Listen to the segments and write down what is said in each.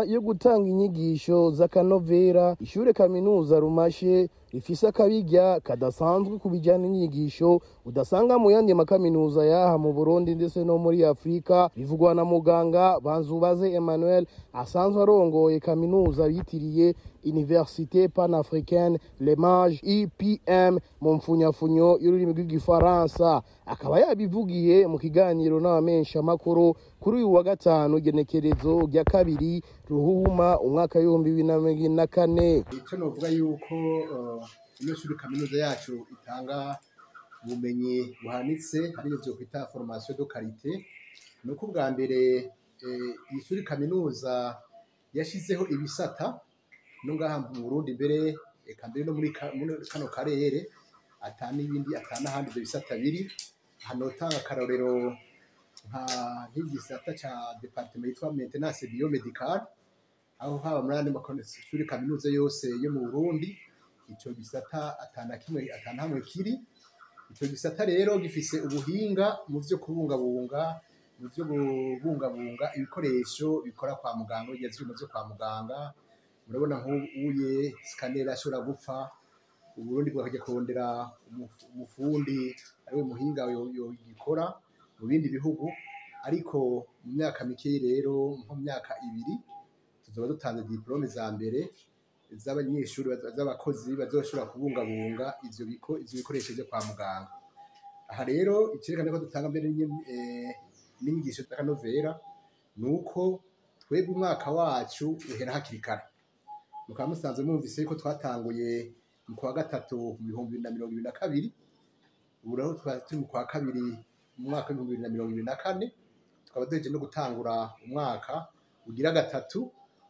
inyuma yo gutanga inyigisho z'akanovera ishure kaminuza rumashe rifise akabirya kadasanzwe ku bijyanye n'inyigisho udasanga mu yandi makaminuza yaha mu burundi ndetse no muri afurika bivugwa na muganga banzubaze emmanuel asanzwe arongoye kaminuza yitiriye université panafricaine lemage epm mu mfunyafunyo y'ururimi rw'igifaransa akaba yabivugiye mu kiganiro n'abamenyeshamakuru kuri uyu wa gatanu igenekerezo rya kabiri ruhuma umwaka w'ibihumbi bibiri na mirongo ine na kane icyo navuga yuko ino shuri kaminuza yacu itanga ubumenyi buhanitse ariyo byo kwita formation de karite ni uko ubwa mbere iyi shuri kaminuza yashyizeho ibisata no ngaha mu Burundi mbere eka mbere no muri kano karere ata n'ibindi ata n'ahandi ibyo bisata biri hano tanga akarorero nka nk'igisata cya departement yitwa maintenance biomedical aho haba muri andi mashuri kaminuza yose yo mu Burundi icyo gisata atana kimwe atana hamwe kiri icyo gisata rero gifise ubuhinga mu byo kubungabunga mu byo kubungabunga ibikoresho bikora kwa muganga bigeze byo kwa muganga murabona nk'uye sikaneri ashobora gupfa uburundi bwakajya kurondera umufundi ariwe muhinga yikora mu bindi bihugu ariko mu myaka mike rero nko mu myaka ibiri tuzoba dutanze diplome za mbere z'abanyeshuri z'abakozi bazoshobora kubungabunga ivyo bikoresho byo kwa muganga aha rero icyerekana ko dutanga mbere n'inyigisho z'akanovera ni uko twebwe umwaka wacu uhera hakiri kare mukaba musanzwe mwumvise ko twatanguye mu kwa gatatu mu bihumbi bibiri na mirongo ibiri na kabiri ubu rero twari turi mu kwa kabiri mu mwaka w'ibihumbi bibiri na mirongo ibiri na kane tukaba duheje no gutangura umwaka ugira gatatu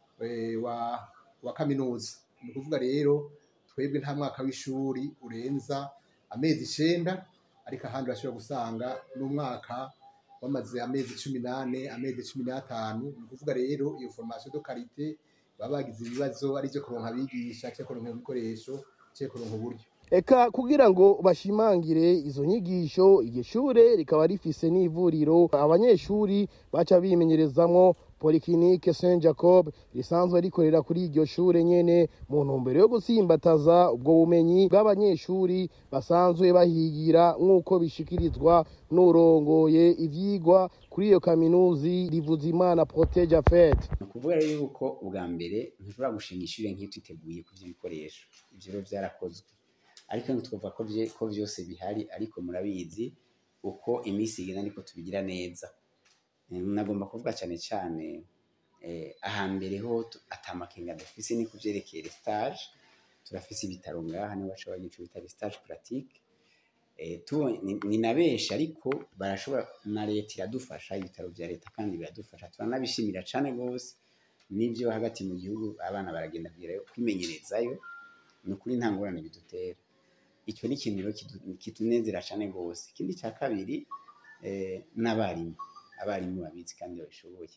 wa wa kaminuza ni ukuvuga rero twebwe nta mwaka w'ishuri urenza amezi icenda ariko ahandi bashobora gusanga n'umwaka wamaze amezi cumi n'ane amezi cumi n'atanu ni ukuvuga rero iyo formation de karite baba bagize ibibazo ari byo kuronka abigisha cyangwa kuronka ibikoresho cyangwa kuronka uburyo eka kugira ngo bashimangire izo nyigisho iryo shure rikaba rifise n'ivuriro abanyeshuri baca bimenyerezamwo polyclinique saint jacob risanzwe rikorera kuri iryo shure nyene mu ntumbero yo gusimbataza ubwo bumenyi bw'abanyeshuri basanzwe bahigira nk'uko bishikirizwa n'urongoye ivyigwa kuri iyo kaminuzi rivuza imana protege afet ni ukuvuga rero yuko ubwa mbere ntushobora gushinga ishure nk'iyo twiteguye ku vy'ibikoresho ivyo rero vyarakozwe ariko ntitwumva ko vyose bihari ariko murabizi uko iminsi igenda niko tubigira neza nagomba kuvuga cyane cyane ahambere ho atamakenga dufise ni ku vyerekeye stage turafise ibitaro ngaha niho baca bagica ibitaro stage pratique ni na benshi ariko barashobora na leta iradufasha ibitaro vya leta kandi biradufasha turanabishimira cane gose n'ivyo hagati mu gihugu abana baragenda kugerayo kwimenyerezayo ni ukuri nta ngorane bidutera icyo ni ikintu kitunezera cyane rwose ikindi cya kabiri n'abarimu abarimu babizi kandi babishoboye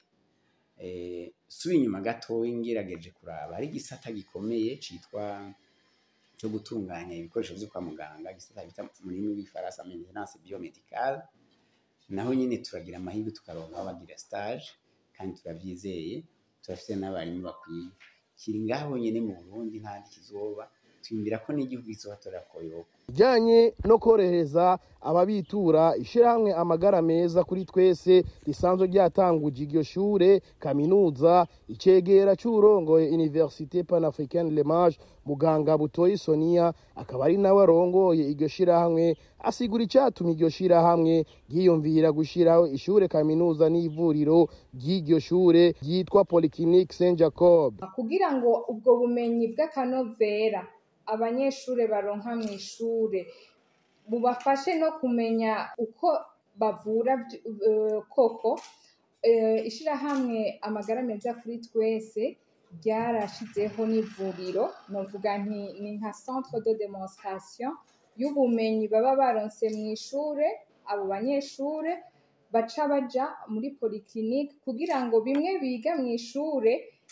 suba inyuma gatoya ngerageje kuraba hari igisata gikomeye cyitwa cyo gutunganya ibikoresho byo kwa muganga igisata bita mu rurimi rw'ifaransa maintenance biomedical naho nyine turagira amahirwe tukaronka bagira stage kandi turabyizeye turafite n'abarimu bakwiye kiri ngaho nyine mu burundi ntandi kizoba twiyumvira ko n'igihugu kizohatorera koyoka bijanye no korohereza ababitura ishirahamwe amagara meza kuri twese risanzwe ryatanguje iryo shure kaminuza icegera c'urongoye université panafricaine lemage muganga butoyi sonia akaba ari nawe arongoye iryo shirahamwe asigura icatuma iryo shirahamwe ryiyumvira gushiraho ishure kaminuza n'ivuriro ry'iryo shure ryitwa polyclinique saint jacob kugira ngo ubwo bumenyi bw'akanovera abanyeshuri baronka mu ishure bubafashe no kumenya uko bavura koko ishyirahamwe amagara meza kuri twese ryarashizeho n'ivuriro novuga ni nka centre de demonstration y'ubumenyi baba baronse mu ishure abo banyeshure baca baja muri polyclinique kugira ngo bimwe biga mu ishure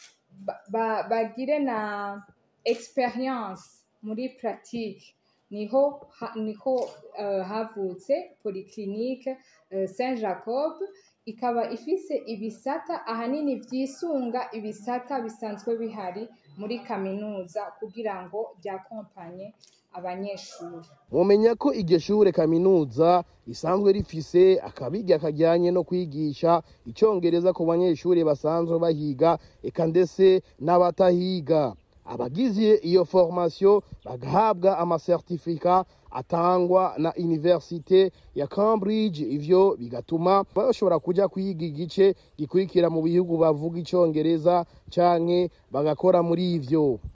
bagire na experience muri pratique niho ha, niho uh, havutse polyclinique uh, Saint Jacob ikaba ifise ibisata ahanini vyisunga ibisata bisanzwe bihari muri kaminuza kugira ngo ryakompanye abanyeshuri mumenya ko iryo shure kaminuza risanzwe rifise akabiga kajyanye no kwigisha icongereza ku banyeshuri basanzwe bahiga eka ndetse n'abatahiga abagize iyo formation bagahabwa amasertifika atangwa na universite ya Cambridge ivyo bigatuma bashobora kuja kwiga igice gikurikira mu bihugu bavuga icongereza canke bagakora muri ivyo